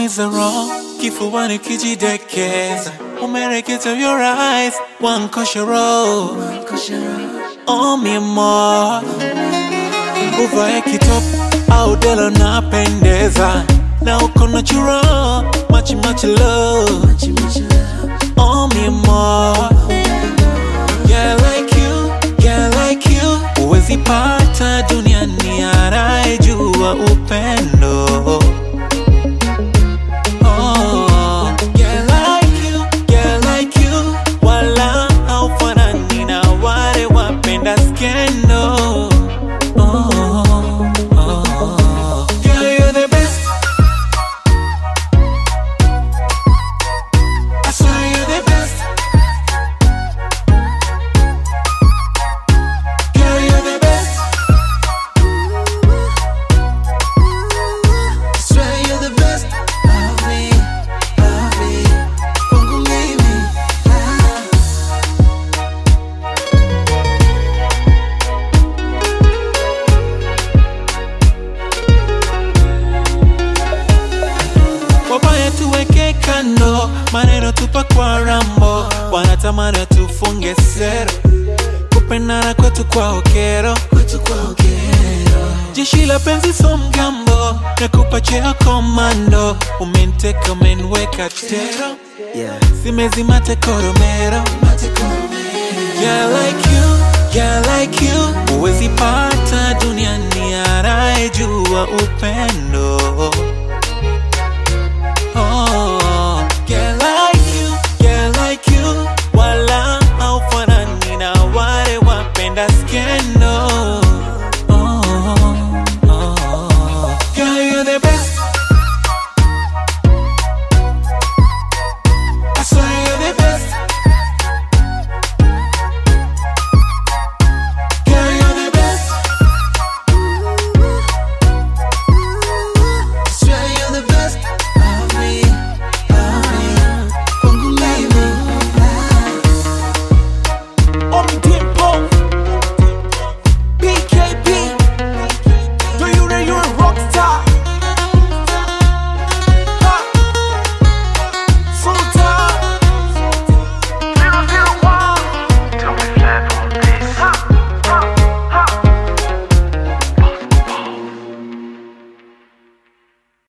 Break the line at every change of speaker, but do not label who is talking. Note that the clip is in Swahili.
is wrong, kifuani kijidekeza, umereketa your eyes, wankoshoro oh mi amor, uvae kitop au dela napendeza, na uko natural, much much love, oh mi amor, yeah like you, yeah like you, huwezi pata duniani anayejua upendo Oh, yeah, like you, yeah, like you. Wala haufanani na wale wapenda skendo. Oh, oh. Girl, you're the best. I swear you're the best. Girl, you're the best. I swear you're the best. Love me, love me. Kwangu mimi. Wabaya tuweke kando, maneno tupa kwa rambo, wanatamani tufunge sero, kupendana kwetu kwa okero, jeshi la penzi so mgambo, nakupa cheo komando, umeniteka umeniweka tero, simezima tekoromero, yeah like you, yeah like you, huwezi pata duniani anayejua upendo